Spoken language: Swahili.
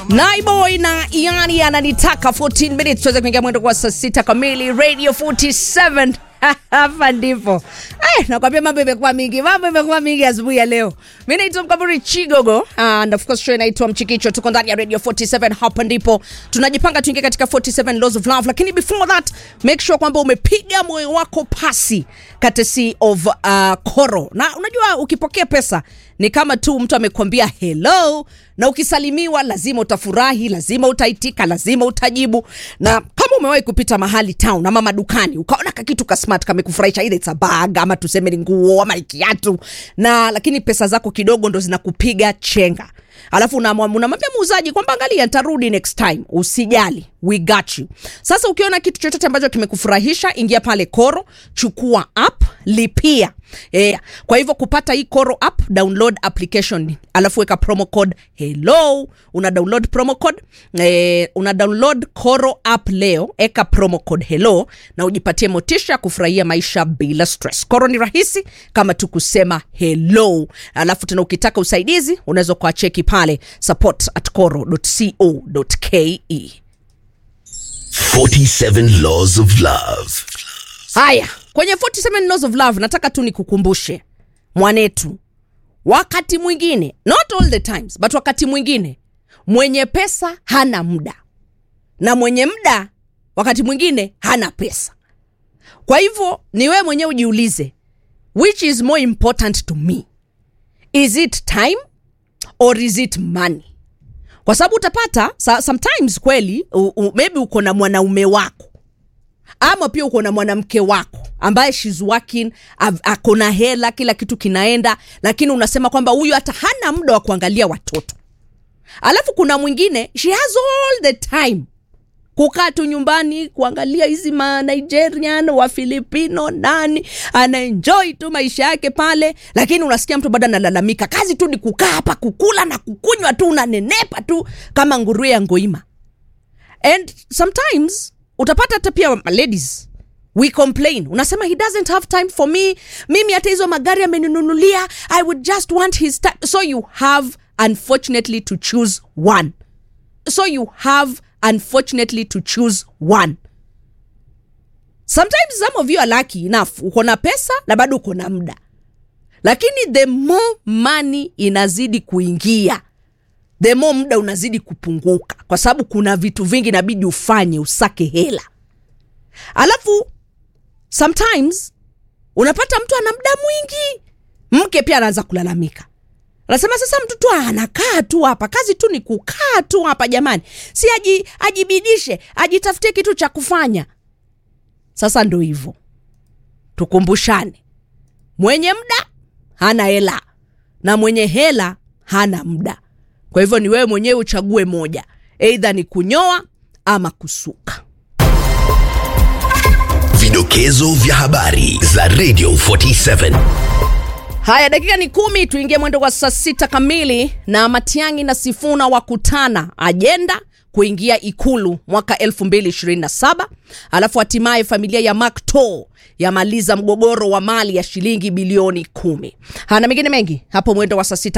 Naiboy na Iani ananitaka 14 minutes tuweze kuingia mwendo kwa saa sita kamili Radio 47 hapa ndipo eh, nakwambia mambo imekuwa mingi, mambo imekuwa mingi asubuhi ya leo. Mi naitwa Mkaburi Chigogo and of course show inaitwa Mchikicho. Tuko ndani ya Radio 47, hapa ndipo tunajipanga tuingie katika 47 laws of love, lakini before that make sure kwamba umepiga moyo wako pasi courtesy of uh, Koro. Na unajua ukipokea pesa ni kama tu mtu amekwambia hello, na ukisalimiwa lazima utafurahi, lazima utaitika, lazima utajibu. Na kama umewahi kupita mahali town ama madukani ukaona kakitu ka smart kamekufurahisha, either it's a bag ama tuseme ni nguo ama ni kiatu, na lakini pesa zako kidogo ndo zinakupiga chenga alafu unamwa- unamwambia muuzaji kwamba angalia nitarudi next time usijali we got you sasa ukiona kitu chochote ambacho kimekufurahisha ingia pale koro chukua app lipia yeah. kwa hivyo kupata hii koro app download application alafu weka promo code hello una download promo code eh, una download koro app leo eka promo code hello na ujipatie motisha ya kufurahia maisha bila stress koro ni rahisi kama tu kusema hello alafu tena ukitaka usaidizi unaweza kuwacheki pale support at coro.co.ke 47 Laws of Love. haya kwenye 47 laws of love nataka tu nikukumbushe mwanetu wakati mwingine not all the times but wakati mwingine mwenye pesa hana muda na mwenye muda wakati mwingine hana pesa kwa hivyo ni wewe mwenyewe ujiulize which is more important to me is it time or is it money kwa sababu utapata sa- sometimes kweli u, u, maybe uko na mwanaume wako ama pia uko na mwanamke wako ambaye shes working av- ako na hela kila kitu kinaenda lakini unasema kwamba huyu hata hana muda wa kuangalia watoto alafu kuna mwingine she has all the time kukaa tu nyumbani kuangalia hizi ma nigerian wa filipino nani anaenjoy tu maisha yake pale lakini unasikia mtu bado analalamika kazi tu ni kukaa hapa kukula na kukunywa tu unanenepa tu kama nguruwe ya ngoima and sometimes utapata hata pia ladies we complain unasema he doesn't have time for me mimi hata hizo magari ameninunulia i would just want his time so you have unfortunately to choose one so you have unfortunately to choose one sometimes some of you are lucky enough uko na pesa na bado uko na muda lakini the more money inazidi kuingia the more muda unazidi kupunguka kwa sababu kuna vitu vingi inabidi ufanye usake hela alafu sometimes unapata mtu ana muda mwingi mke pia anaanza kulalamika anasema sasa mtu tu anakaa tu hapa kazi tu ni kukaa tu hapa jamani si aji, ajibidishe ajitafutie kitu cha kufanya sasa ndo hivyo tukumbushane mwenye muda hana hela na mwenye hela hana muda kwa hivyo ni wewe mwenyewe uchague moja eidha ni kunyoa ama kusuka Vidokezo vya habari za Radio 47. haya dakika ni kumi tuingie mwendo wa saa sita kamili na matiangi na sifuna wakutana ajenda kuingia ikulu mwaka 2027 alafu hatimaye familia ya macto yamaliza mgogoro wa mali ya shilingi bilioni kumi hana mengine mengi hapo mwendo wa saa sita